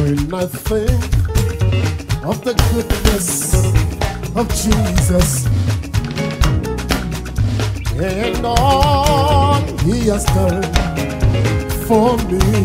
When I think of the goodness of Jesus and all he has done for me,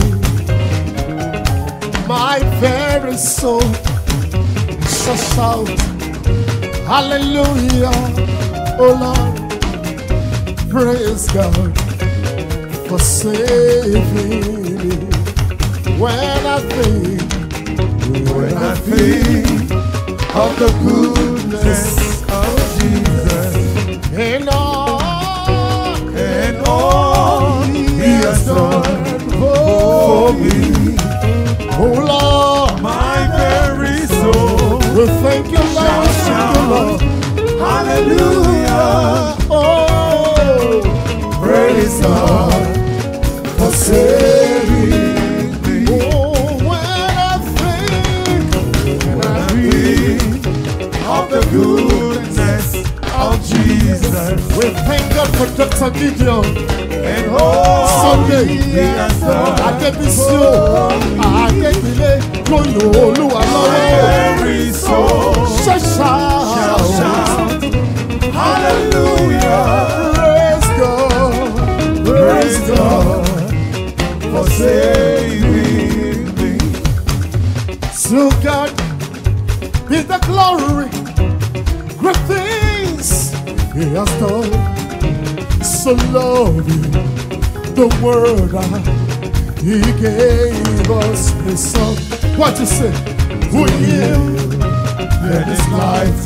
my very soul shall shout, Hallelujah, oh Lord, praise God for saving me. When I think, When I think of the goodness of Jesus and all and all He has done for me, Oh Lord, my very soul we thank you, Lord. Thank you, Lord. Hallelujah. Oh, Praise God for saving me. oh, when I think, When I think of the goodness of Jesus we thank God for Dr. Gideon. and all Sunday, He has done. Adébísí o, Adébílé ló yọ Olúwa My lọ́wọ́. very soul Ṣẹ̀ṣà shall shout, Hallelujah. praise God, Praise God for saving me. To God be the glory, great things He has done. So loving the world, uh, He gave us His Son. What you say? Who you? Let His light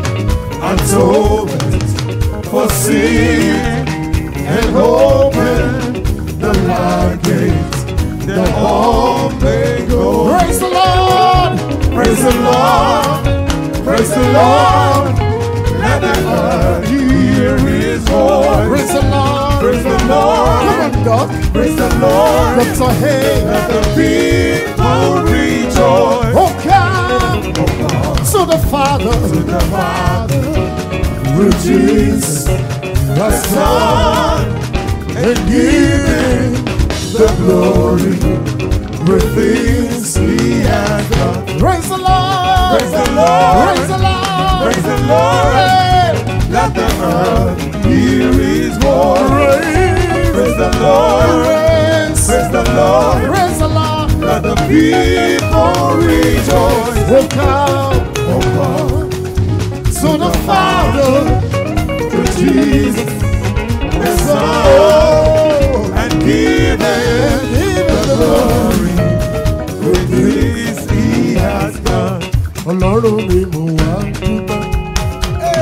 atonement for sin and open the light gate that all may go. Praise the Lord. Praise the Lord, praise the Lord. Let the earth hear His voice. Praise the Lord. Praise the Lord, Come on, Doc. praise the Lord. Dr. Hay. Let the people rejoice. Oh, come to the Father. The Father, through Jesus, the Son, and give Him the glory. Great things He has done. Praise the Lord. Praise the Lord. Praise the Lord. Praise the Lord. Hey. Let the earth hear His voice. Praise, Praise the Lord. praise, Praise the Lord. praise the Lord. Let the people rejoice. Oh, come Oh God, to the Father. to Jesus, the Son, Oh, and give Him give the the glory. glory. With this He has done. Ọlọ́run mi mo wá dúpẹ́.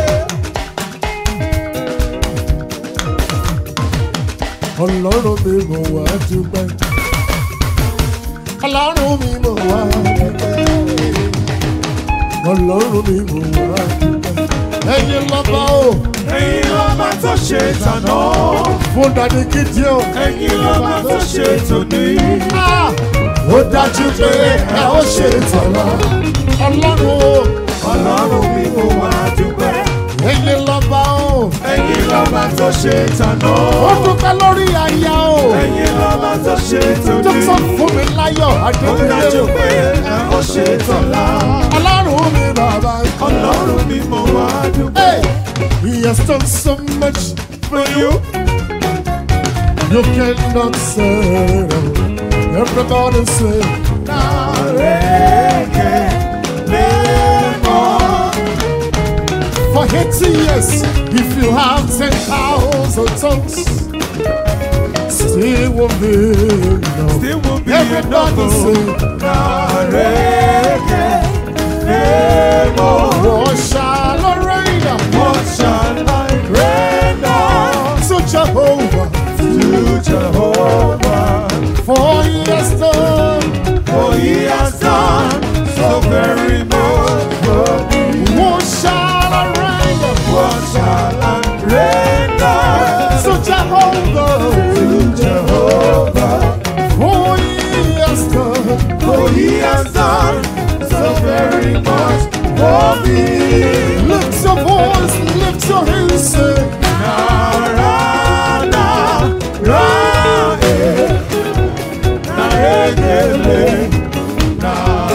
Ọlọ́run mi mo wá dúpẹ́. Ọlọ́run mi mo wá dúpẹ́. Ọlọ́run mi mo wá dúpẹ́. Ẹyin lọ́ba o, Ẹ̀yin lọ́ba tó ṣe tàná, fún dadi Gideon. ẹ̀yin lọ́ba tó ṣe tòní. Ah, Ó dájú pé ẹ ó ṣe tọ̀la. Ọlọ́run o, Ọlọ́run mi mo wá dúpẹ́. ẹyin lọ́ba o. Ẹ̀yin lọ́ba tó ṣe tàná, Ó dúpẹ́ lórí aya o. ẹ̀yin lọ́ba tó ṣe tòní. Dókítà fún mi láyọ̀ Ó dájú Adébíyé. pé ẹ ó ṣe tọ̀la. Ọlọ́run mi bàbá. Ọlọ́run mi mo wá dúpẹ́. Hey, he has done so much for you. You cannot say. Everybody say, Àrèké lẹ́mọ̀. for 80 years, if you have 10,000 tongues, still won't be enough. Still will be Everybody enough. say, Àrèké lẹ́mọ̀. what shall I render What shall I render to Jehovah? to Jehovah? For he has done For he has done so very much for me. What shall I render What shall I render to Jehovah? to Jehovah? For he has done For he has done so very much for me. Lift your voice, lift your hands, say, Narada, Rae, Narekele,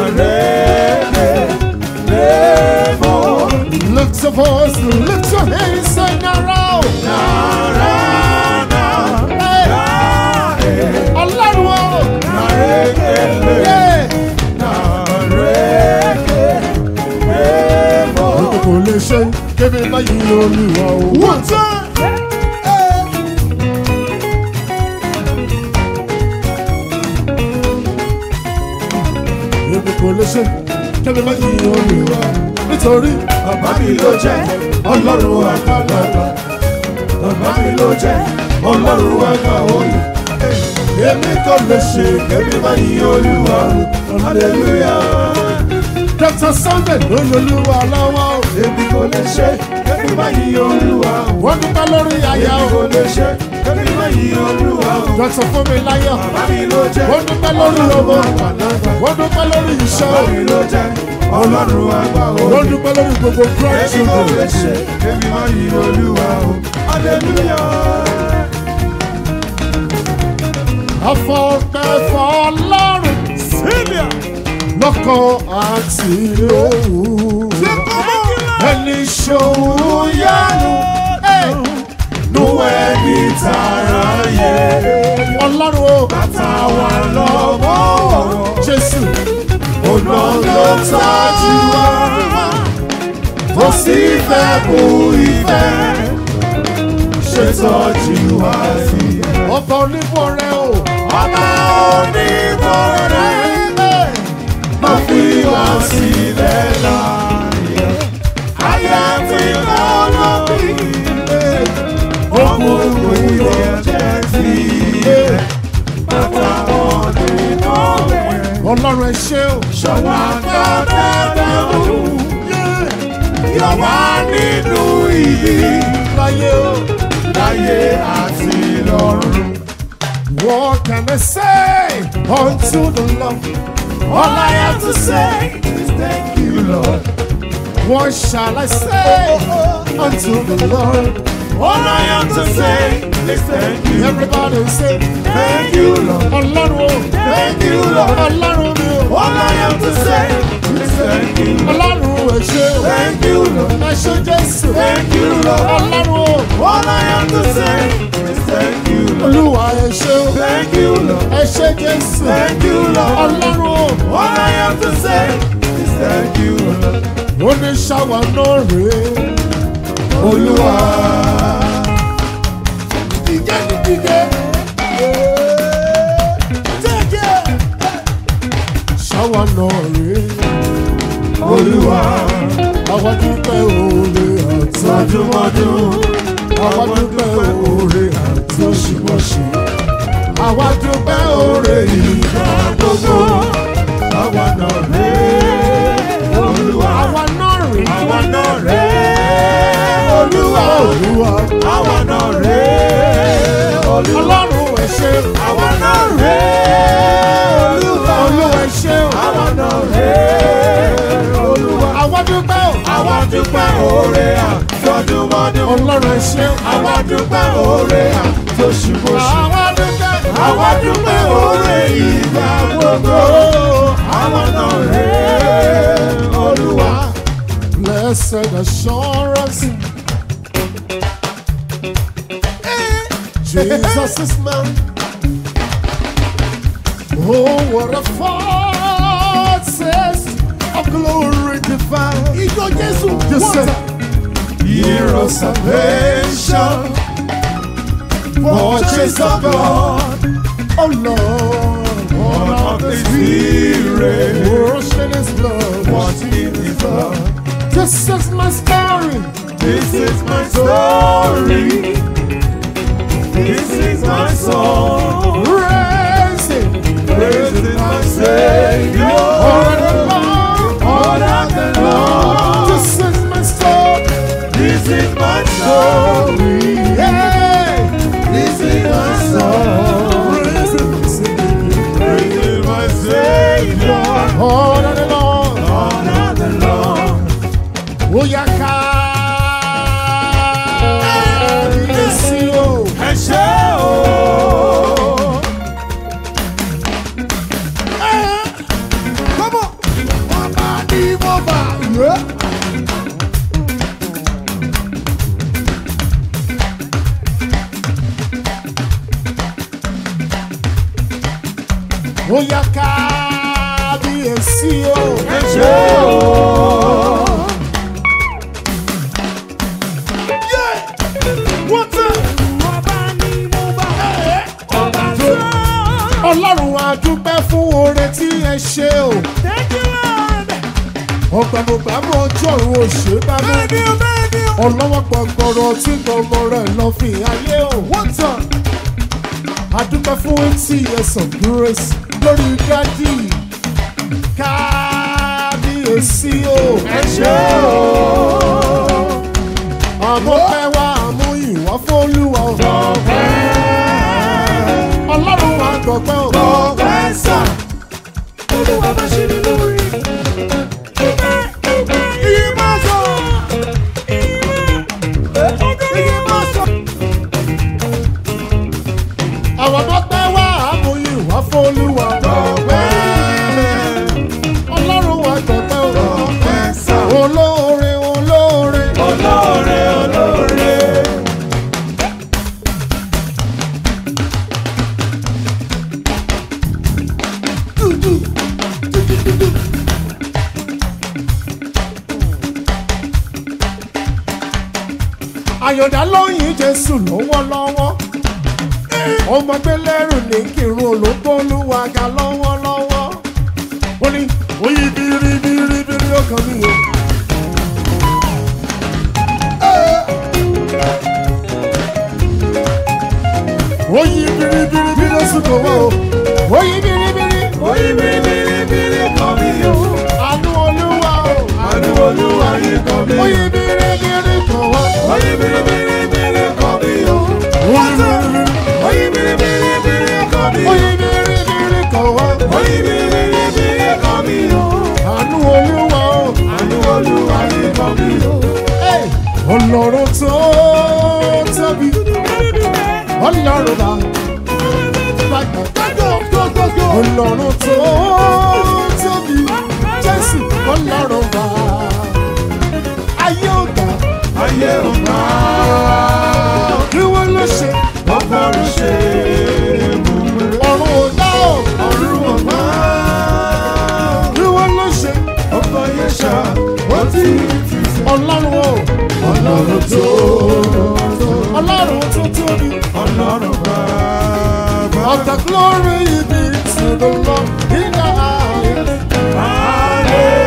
yí olúwa o. One time. èmi kò lè ṣe kẹ́mi má yí olúwa nítorí Bàbá mi ló jẹ́ ọlọ́run àgbàlagbà. Bàbá mi ló jẹ́ ọlọ́run àgbà òye. Èmi kò lè ṣe kébí máa yí olúwa o. Hallelujah. dr sunday ló yí olúwa lọ́wọ́ o. Èmi kò lè ṣe kébí máa yí olúwa o. wọ́n dúpẹ́ lórí aya Èmi o. kò lè ṣe kébí máa yí olúwa o. dr fúnmi láyọ̀ Bàbá mi ló jẹ́ wọ́n dúpẹ́ lórí ọmọ àgbàlagbà. wọ́n dúpẹ́ lórí iṣẹ́ Bàbá o. mi ló jẹ́ ọlọ́run àgbà wọ́n òye. dúpẹ́ lórí gbogbo Èmi kò lè grandchildren. ṣe kébí máa yí olúwa o. Hallelujah. afọ̀pẹ̀fọ̀ ọlọ́run Sílíà. lọ́kọ̀ àti lóhùn. ẹni ṣòwò yánu Nu ẹni tààrà yẹ. ọlọ́run o. Táwa lọ́wọ́ jésù ọ̀nà ló tọ́jú wa. Ó sì fẹ́ kú ìfẹ́. Ṣètọ́jú wa sí. ọba onífọ̀ rẹ o. Ọba onímọ̀ rẹ̀ má fi wá sílẹ̀ láàyè. Ayé ti lọ́nà bí ọkùnrin yẹn jẹ́ sílẹ̀. Bàtà ọ̀nìmọ̀ rẹ̀. ọlọ́run ẹ ṣé o. Ṣọwọ́ dáadáa o. Yọ̀wá nínú ìyí láyé o. láyé àti lọ́run. What can I say unto the Lord? All I have to say is thank you, Lord. What shall I say unto the Lord? All I have to say is thank you. Everybody say, Thank you, Lord. Ọlọ́run o. Thank you, Lord. Ọlọ́run mi o. All I have to say is thank you. Ọlọ́run ẹ ṣé o. Thank you, Lord. Ẹ ṣé Jésù. Thank you, Lord. Ọlọ́run o. All I have to say is thank you, Lord. Olúwa ẹ ṣé o. Thank you, Lord. Ẹ ṣé Jésù. Thank you, Lord. Ọlọ́run o. All I have to say is thank you, Lord. Oníṣàwà náà rèé. Olúwa. Díje ní díje. Ṣàwà náà rèé. Olúwa. Àwa dúpẹ́ oore àti Sọdúnmọ́dún. àwa dúpẹ́ oore àti oṣùwọ̀ṣù. Àwa dúpẹ́ oore ìgbà gbogbo. Àwa náà rè é. Olúwa. Àwa náà rèé. Àwa náà rè é. Olúwa. Olúwa. Àwa náà rè é. Olúwa. Ọlọ́run ẹ ṣé. Àwa náà rè é. Olúwa. Olúwa ẹ ṣé o. Àwa náà rè é. Olúwa. Àwa dúpẹ́ o. Àwa dúpẹ́ oore àtọdúnmọ́dún. Ọlọ́run ẹ ṣé o. Àwa dúpẹ́ oore àtòṣùmọ̀ṣù. Àwa dúpẹ́. Àwa dúpẹ́ oore ìgbà gbogbo. Àwa náà rè é. Olúwa. Blessed assurance. Jesus is mine. Oh, what a forces of glory divine. Ijó Jésù. Jésù. Year of salvation. Purchase of God. Oh Lord. Born of the Spirit. Washed in His blood. Washed in His blood. This is my story. This is my story. This is my song. Praising. Praising my Savior. All the Lord. All of the Lord. This is my story. This is my story. Yeah. This is my song. Praising my Savior. All of the Lord. All of the Lord. Oyaka. Yes, you. Ẹ ṣé o. Come on. Ọba ni mo bá. Yeah. Oyaka. Yes, you. Ẹ ṣé o. dúpẹ́ fún oore tí ẹ ṣe o. Thank you, Lord. ọ̀gbàmọ̀gbàmọ̀ ojú ọ̀run òṣè bá mú. Thank you, thank you. ọlọ́wọ́ gbọ̀ngbọ̀rọ̀ tí gbọ̀ngbọ̀ rẹ̀ lọ fi ayé o. What's up? adúpẹ́ fún eighty years of grace lórí dádì kábíyèsí o. Ẹ ṣé o. àmọ́ pẹ́ wá àmú ìwà fólúwa o. ọlọ́run wa gbọ̀gbẹ́ o. Ọpẹ́ sà. Olúwa bá ṣe ní lórí. Ìmọ̀ sọ. Ìmọ̀ sọ. àwọn ọmọ pẹ́ wá àmú ìwà fólúwa. ọlọ́run wa gbọ̀gbẹ́ o. Ọpẹ́ sà. olóore olóore. Olóore olóore. àyọ̀dá lóyìn jésù lọ́wọ́lọ́wọ́ ọmọ gbẹlẹ́rù ní kírun olóńgbòlúwàgà lọ́wọ́lọ́wọ́ ó ní oyin biribiribiri ó kàn mí o. oyin biribiribiri ó sì kò wá o oyin biribiri Oyin bìrìbìrì kan mi o. àánú olúwa o Àánú Olúwa yìí kan mi. oyin biribiri kàn wá. Oyin bìrìbìrì kan mi o. oyin biribiri Oyin bìrìbìrì kan mi o. oyin biribiri kàn wá. Oyin bìrìbìrì kan mi o. àánú olúwa o. Àánú Olúwa yìí kan mi o. ọlọ́run tó tóbi ọlọ́run bá ọlọ́run tó tóbi jésù ọlọ́run bá ayé ọ̀gá Ayé ò máa. kí wọ́n ló ṣe Ọ̀pọ̀rọ̀ ṣe bùbù. ọ̀run ọ̀gá ò Ọ̀run ò máa. kí wọ́n ló ṣe Ọkọ̀ yẹn ṣá. Ó ti ti sọ. ọlọ́run ò Ọlọ́run tó. ọlọ́run tó tóbi Ọlọ́run bàbá. of the glory be to the Lord in the highest.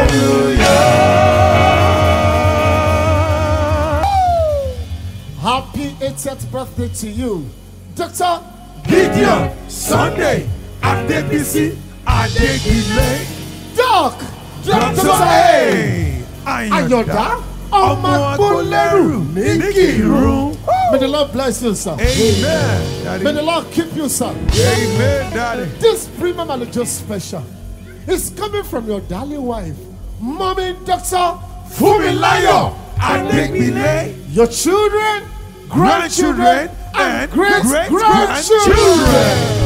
Hallelujah. Happy 80th birthday to you, Doctor. Gideon Sunday Adebisi Adegile Doc. Dr. A. Ayọ̀dá ọmọ agbólẹ́rù ní Kìrún. May the Lord bless you, sir. Amen. Daddy. May the Lord keep you, sir. Amen, Daddy. This premium and just special is coming from your darling wife, Mommy Doctor Fumilayo Adegbile, Your children, grandchildren, grandchildren, and and great great grandchildren. grandchildren.